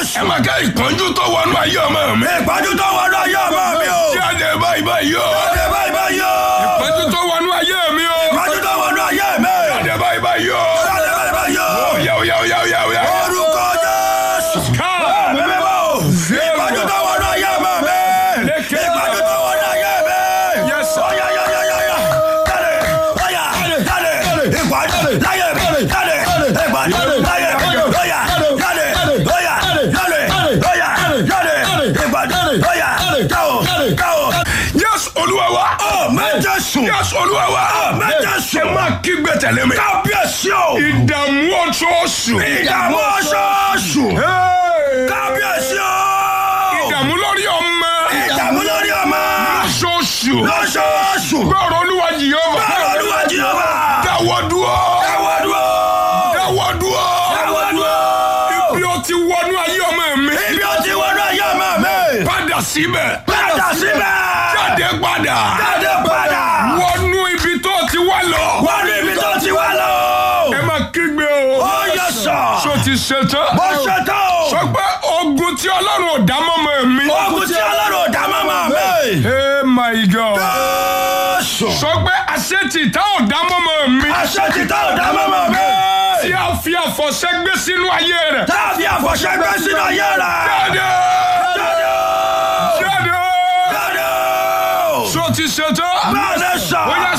Jésù. ẹ máa ká ìpọ́njú tó wọnú ayé ọmọ mi. Ìpọ́njú tó wọnú ayé ọmọ mi o. jáde báyìí báyìí o. Jáde báyìí báyìí o. ìpọ́njú tó wọnú ayé mi o. Ìpọ́njú tó wọnú ayé mi. jáde báyìí báyìí o. Jáde báyìí báyìí o. Oya oya oya oya oya. Orúkọ Jésù. Ká. Mímí bò. Ìpọ́njú tó wọnú ayé ọmọ mi. Ìpọ́njú tó wọnú ayé mi. Yes, sir. Oya ya ya ya ya. Jáde. Oya. Jáde. Ìpọ́njú láyé mi. Jáde. Ìpọ́njú láyé mi. Oya. Jáde. Oya. Jáde. Oya. Jáde. Ìpọ́njú. Oya. Káwọ̀. Káwọ̀. Yes, Olúwa wa. Mẹ́jọ sùn. Yes, Olúwa wa. Mẹ́jọ Ẹ sùn. máa kígbe tẹ̀lé mi. Kábíyèsí o. Ìdààmú oṣooṣù. Ìdààmú oṣooṣù. Hey! Kábíyèsí o. Ìdààmú lórí ọmọ. Ìdààmú lórí ọmọ. Oṣooṣù. Lóṣooṣù. Gbọ́rọ̀ Olúwa Jèhófà. Báwo Olúwa Jèhófà? Dáwọ́ dúró. Dáwọ́ dúró. Dáwọ́ dúró. Dáwọ́ dúró. Bí o ti wọnú ayé ọmọ mi. Ibi ó ti wọnú ayé ọmọ mi. Padà síbẹ̀. Padà síbẹ̀. Jáde padà. Jáde padà. Wọnú ibi tó ti wá lọ. Wọ́n ní ibi tó ti wá lọ. Ẹ máa kígbe o. Ó yẹ sọ. Ṣó ti ṣetán? Mo ṣetán o. Sọ pé ogun tí Ọlọ́run ò dá mọ́mọ́ mi. Ogun tí Ọlọ́run ò dá mọ́mọ́ mi. Hey my God. Jésù. Sọ pé àṣetì tá ò dá mọ́mọ́ mi. Àṣẹ ti tá ò dá mọ́mọ́ mi. Tí a fi àfọ̀ṣẹ́ gbé sínú ayé rẹ̀. Tá a fi àfọ̀ṣẹ́ gbé sínú ayé rẹ̀. Jáde! Jáde. Jáde! Jáde. Ṣó ti ṣetán? Bẹ́ẹ̀ ni sọ. Ó yá